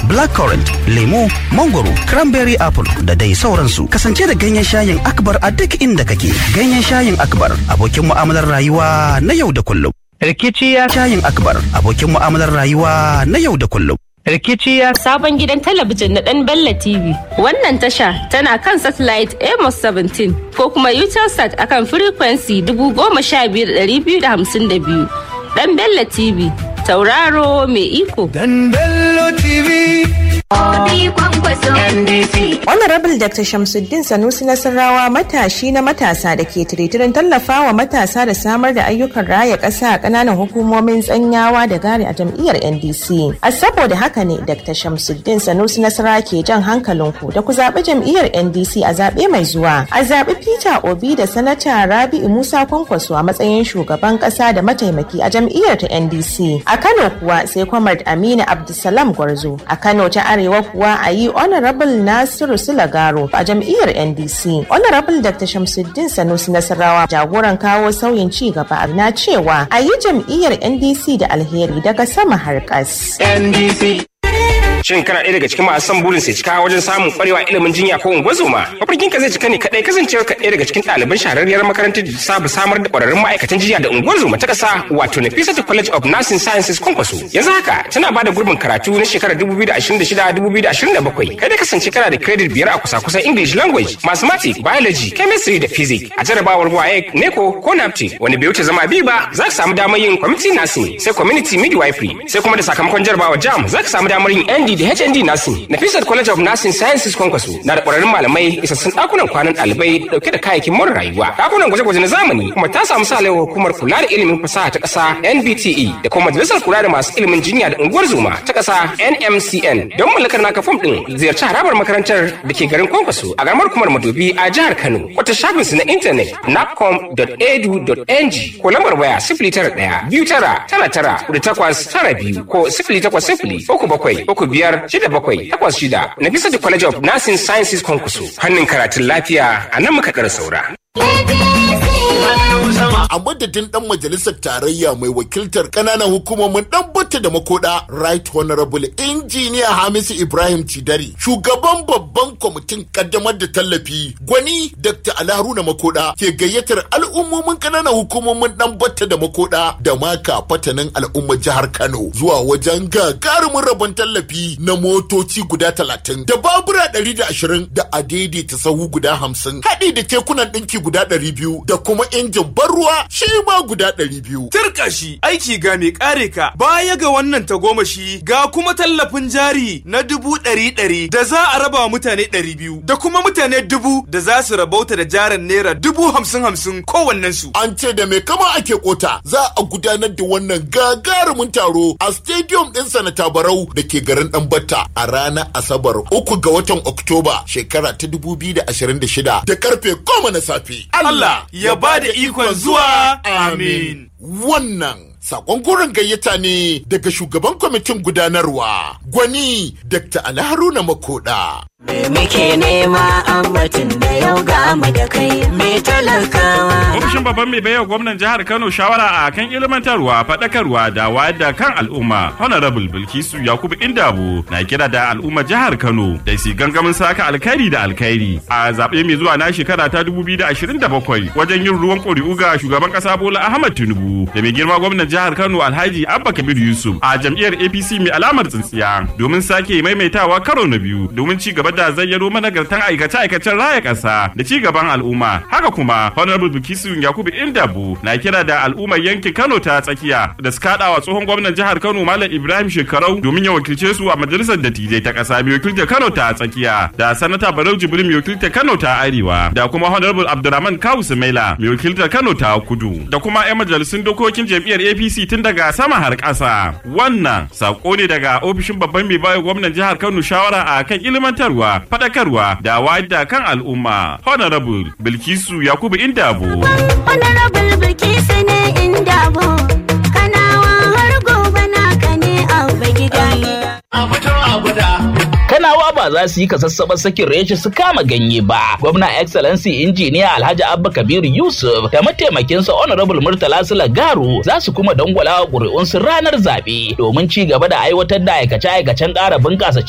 blackcurrant, lemo, mangoro, cranberry apple da dai sauransu. Kasance da ganyen shayin Akbar a duk inda kake. Ganyen shayin Akbar abokin mu'amalar rayuwa na yau da kullum. Rikici ya Shayin Akbar abokin mu'amalar rayuwa na yau da kullum. rikici ya sabon gidan talabijin na dan Bella TV. Wannan tasha tana kan satellite Amos 17 ko kuma Utelsat akan frequency 15252. Dan Bella TV, tauraro mai iko. Dan Bello TV. Honorable Dr. Shamsuddin Sanusi Nasarawa matashi na matasa da ke tiritirin tallafawa matasa da samar da ayyukan raya ƙasa a ƙananan hukumomin tsanyawa da gari a jam'iyyar NDC. A saboda haka ne Dr. Shamsuddin Sanusi Nasarawa ke jan hankalinku da ku zaɓi jam'iyyar NDC a zaɓe mai zuwa. A zaɓi Peter Obi da Sanata Rabi'u Musa Kwankwaso a matsayin shugaban ƙasa da mataimaki a jam'iyyar ta NDC. A Kano kuwa sai Kwamar Aminu Abdulsalam Gwarzo. A Kano ta Arewa kuwa a yi Honorable Nasiru Sulagaro a jam'iyyar NDC. Honorable Dr. Shamsuddin Sanusi Nasarawa jagoran kawo sauyin ci gaba na cewa a yi jam'iyyar NDC da alheri daga sama har ƙas. NDC. Shin kana ɗaya daga cikin masu son burin sai cika wajen samun ƙwarewa ilimin jinya ko ungozoma? Mafarkin ka zai cika ne kaɗai kasancewar ka ɗaya daga cikin ɗaliban shahararriyar makarantar da saba samar da ƙwararrun ma'aikatan jinya da ungozoma ta ƙasa wato Nafisatu College of Nursing Sciences Kwankwaso. Yanzu haka tana ba da gurbin karatu na shekarar 2026-2027. Kai da kasance kana da credit biyar a kusa-kusan English language, mathematics, biology, chemistry da physics. A jarabawar WAEC, NECO ko NAPTE wanda bai wuce zama biyu ba za ka samu damar yin community nursing sai community midwifery sai kuma da sakamakon jarabawar JAM za ka samu damar yin ND da HND Nursing. Nafisat College of Nursing Sciences Kwankwaso na da ƙwararrun malamai isassun ɗakunan kwanan ɗalibai ɗauke da kayayyakin more rayuwa. Ɗakunan gwaje-gwaje na zamani kuma ta samu salewar hukumar kula da ilimin fasaha ta ƙasa NBTE da kuma majalisar kula da masu ilimin jinya da unguwar zoma ta ƙasa NMCN. Don mallakar naka fom ɗin ziyarci harabar makarantar da ke garin Kwankwaso a garamar kumar Madobi a jihar Kano. Wata shafin su na intanet napcom.edu.ng ko lambar waya sifili tara ɗaya biyu tara tara tara da takwas tara biyu ko sifili takwas sifili uku bakwai uku biyar shida bakwai takwas shida na bisa da College of Nursing Sciences Kwankwaso. Hannun karatun lafiya a nan muka ɗara saura. a madadin dan majalisar tarayya mai wakiltar kananan hukumomin dan bata da makoda right honorable engineer hamisu ibrahim cidari shugaban babban kwamitin kaddamar da tallafi gwani dr alharuna makoda ke gayyatar al'ummomin kananan hukumomin dan bata da makoda da maka fatanin al'ummar jihar kano zuwa wajen gagarumin rabon tallafi na motoci guda talatin da babura ɗari da ashirin da adaidaita sahu guda hamsin haɗi da kekunan ɗinki guda ɗari biyu da kuma injin ban ruwa shi ma guda ɗari biyu. Turka shi aiki ga mai kare ka baya ga wannan tagomashi ga kuma tallafin jari na dubu ɗari ɗari da za a raba wa mutane ɗari biyu da kuma mutane dubu da za su rabauta da jarin naira dubu hamsin hamsin kowannen su. An ce da mai kama ake kota za a gudanar da wannan gagarumin taro a stadium ɗin sanata barau da ke garin ɗanbata a ranar asabar uku ga watan oktoba shekara ta dubu biyu da ashirin da shida da karfe goma na safe. Allah ya ba da ikon zuwa amin. Wannan sakon gurin gayyata ne daga shugaban kwamitin gudanarwa gwani Dr. Alharuna Makoda. Me muke nema ambatin da yau ga mu da kai me talakawa. Ofishin babban mai baiwa gwamnan jihar Kano shawara a kan ilmantarwa, faɗakarwa da wayar da kan al'umma. Honorable Bilkisu Yakubu Indabu na kira da al'umma jihar Kano da su gangamin saka alkhairi da alkhairi a zaɓe mai zuwa na shekara ta 2027 wajen yin ruwan ƙuri'u ga shugaban ƙasa Bola Ahmad Tinubu da mai girma gwamnan jihar Kano Alhaji Abba Kabir Yusuf a jam'iyyar APC mai alamar tsintsiya domin sake maimaitawa karo na biyu domin ci gaba da zayyano managartan aikace-aikacen raya ƙasa da ci gaban al'umma. Haka kuma Honorable Bilkisu Yakubu Indabu na kira da al'ummar yankin Kano ta tsakiya da su kaɗa wa tsohon gwamnan jihar Kano Malam Ibrahim Shekarau domin ya wakilce su a majalisar dattijai ta ƙasa mai wakiltar Kano ta tsakiya da sanata Barau Jibrin mai wakiltar Kano ta arewa da kuma Honorable Abdurrahman Kawu Sumaila mai wakiltar Kano ta kudu da kuma 'yan majalisun dokokin jam'iyyar APC tun daga sama har ƙasa. Wannan sako ne daga ofishin babban mai bayo gwamnan jihar Kano shawara a kan ilmantarwa, faɗakarwa da wayar da kan al'umma. Honorable Bilkisu Yakubu Indabo. Honorable Bilkisu ne Indabo. Kanawa har gobe naka ne abba gida. Kanawa ba za su yi kasassaɓar sakin reshe su kama ganye ba. Gwamna Excellency Injiniya Alhaji Abba Kabir Yusuf da mataimakinsa Honorable Murtala Sula Garu za su kuma dangwala ƙuri'unsu ranar zaɓe domin ci gaba da aiwatar da aikace-aikacen ƙara bunƙasa